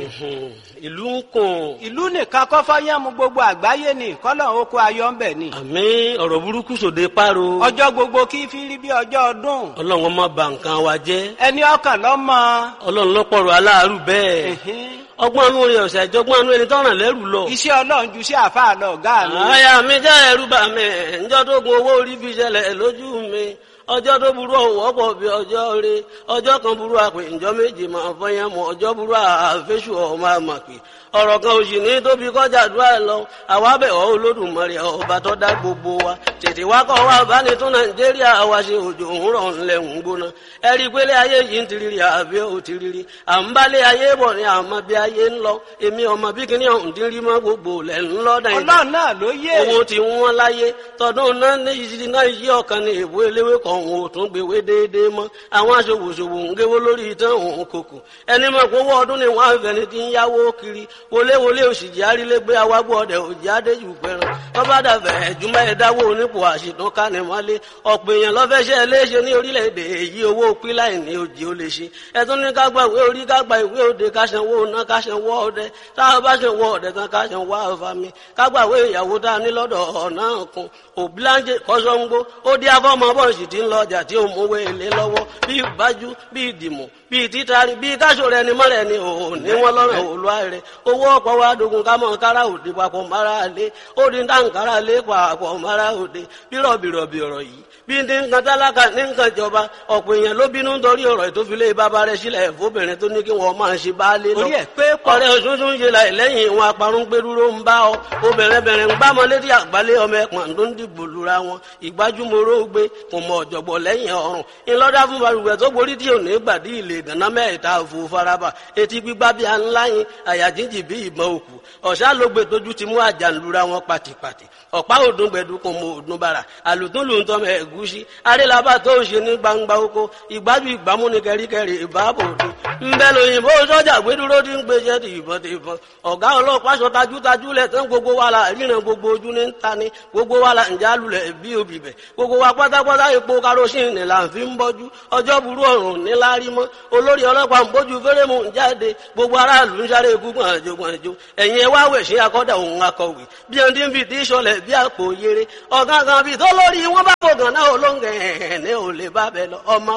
ìlú ń kùn. ìlú nìkan kọ́ fọ́yánmu gbogbo àgbáyé ni kọ́lọ̀ oko ayọ̀ ń bẹ̀ ni. àmì ọ̀rọ̀ burúkú sòde páro. ọjọ́ gbogbo kí fi rí bí ọjọ́ ọdún. ọlọ́run má bà nǹkan wa jẹ́. ẹni ọkàn lọ́mọ. ọlọ́run lọ́pọ̀rọ̀ aláàárù bẹ́ẹ̀. ọgbọ́n anú rẹ̀ ọ̀sẹ̀ ìjọgbọ́n anú ẹni tọ́ràn lẹ́rù lọ. iṣẹ́ ọlọ́run ju sí àfáà lọ ọ̀gá mi. àyà mi já ẹrú bà mí ǹjọ́ tó gun owó orí fi ṣẹlẹ̀ lójú mi ọjọ́ tó burú ọ̀wọ́ pọ̀ bí ọjọ́ rẹ ọjọ́ kan burú àpè ǹjọ́ méje máa fọyán mọ́ ọjọ́ burú àfẹ́sù ọmọ àmàpè ọ̀rọ̀ kan òsì ní tóbi kọjá àdúrà lọ àwa bẹ̀ ọ́ olódùmarè ọba tó dá gbogbo wa tètè wá kọ́ wa bá ní tún nàìjíríà wa ṣe òjò òun rọ̀ ńlẹ̀ ń gbóná ẹ rí i pé lé ayé yìí ń tiriri àbí ò tiriri à ń bá lé ayé bọ̀ ní àmọ́ bí ayé ń lọ èmi ọmọ bí kíní ọ̀hún ti rí mọ́ gbogbo lẹ̀ ń lọ dàn ọlọ́run náà ló yé. owó tí wọ́n láyé tọdún náà ní ìṣirí náà yí ọ̀kan ní èbó eléwé kan òun ò tún gbèwé déédéé mọ́ àwọn aṣòwòṣòwò ń géwó lórí ìtàn òun kòkò ẹni mọ̀ pé owó ọdún ni wọ́n á fẹ́ni tí ń yáwó kiri wọléwọlé òṣìjì arílégbé awágbó ọdẹ òjì adéjù pẹran tọ́ba dàbẹ̀ ẹ̀júmọ́ ẹ̀dáwó onípò àṣìtàn kánimọ́lé ọ̀pọ̀ èèyàn lọ́fẹ́ṣẹ́ léṣe ní orílẹ̀-èdè èyí owó píláì ní òjì ó lè ṣe ẹ̀tún ní kágbà ìwé orí kágbà ìwé òde káṣanwó ná káṣanwó ọdẹ táwọn bá ṣanwó ọdẹ tán káṣanwó àfàmì kágbà ìwé ìyàwó tá a ní lọ́dọ̀ ọ̀nà kan òbíláńjẹ kọ́sọ́ngbó ó dí afọ́mọ bọ́ọ̀sì tí ń lọ ọjà tí ó mú owó èlé lọ́wọ́ bí ìbájú bí ìdìmọ̀ bí títari bí káṣọ rẹ ni mọ́rẹ̀ ni ò ní wọ́n lọ́rùn òlúwa rẹ̀ owó ọ̀pọ̀ wa dogun ká mọ̀ kára òde papọ̀ mara lé ó di dáǹkárá lé papọ̀ mara òde bírọ̀bìrọ̀bì ọ̀rọ̀ yìí bí ní nǹkan tálákà ní nǹkan ìjọba ọ̀pọ̀ èèyàn ló bínú nítorí ọ̀rọ̀ ìtòfilé bàbá rẹ̀ sílẹ̀ fóbìnrin tó ní kí wọ́n máa ṣe baálé lọ. orí ẹ̀ pé pọ̀. ọ̀rẹ́ òṣooṣù ń ṣe láì lẹ́yìn ìwọn aparun gbẹdúró ń bá ọ obìnrin bẹ̀rẹ̀ ń gbá mọ létí àgbálẹ̀ ọmọ ẹ̀pọ̀n tó ń dìbò lura wọn ìgbájúmọ́rọ́ gbé kò mọ ọ̀jọ̀gbọ̀ lẹ́yìn ọ̀run ńlọ́dá fún balùwẹ̀ tó borí tí ò ní gbàdí ilé ìdáná mẹ́ta òfò faraba etí gbígbá bí aláyin àyà jíjì bí ìbọn òkú ọ̀sá ló gbé tójú ti mú àjàlura wọn pàtìpàtì ọ̀pá òdùn gbẹ̀dú kò mọ òdùn bàrà àlùtún lù ń tọ́ mọ ẹ̀gúsí arélabà tó ń ṣe ní gbangba oko ìgbájú ìgbámú ni kẹríkẹrí ìbáàbò òde ńbẹ lóyìnbó sọ́jà gbẹdúró ti ń gbèsè ti ìbọn ti ìbọn ọ̀gá ọlọ́pàá sọ tajútajú lẹ̀ tán gbogbo wa la ríran gbogbo ojú ní ta ni gbogbo wa la ǹjẹ́ alulẹ̀ bí obì bẹ̀ gbogbo wa pátápátá epo karosín ni là ń fi ń bọ́jú ọjọ́ burú ọ̀run ní lárí mọ́ olórí ọlọ́pàá ń bójú fẹ́rẹ́mù ń jáde gbogbo aráàlú ń sáré ikú gbọ̀nàjò gbọ̀nàjò ẹ̀yin ẹ wá wẹ̀ sí akọ́dà òun akọ̀wé bí ẹni tí ń fi tí sọlẹ̀ bí àpò yere ọ̀gángan bíi tó lórí wọn bá bò gàn náà olóńgẹ̀ ẹ̀ ní ò lè bá bẹ lọ ọmọ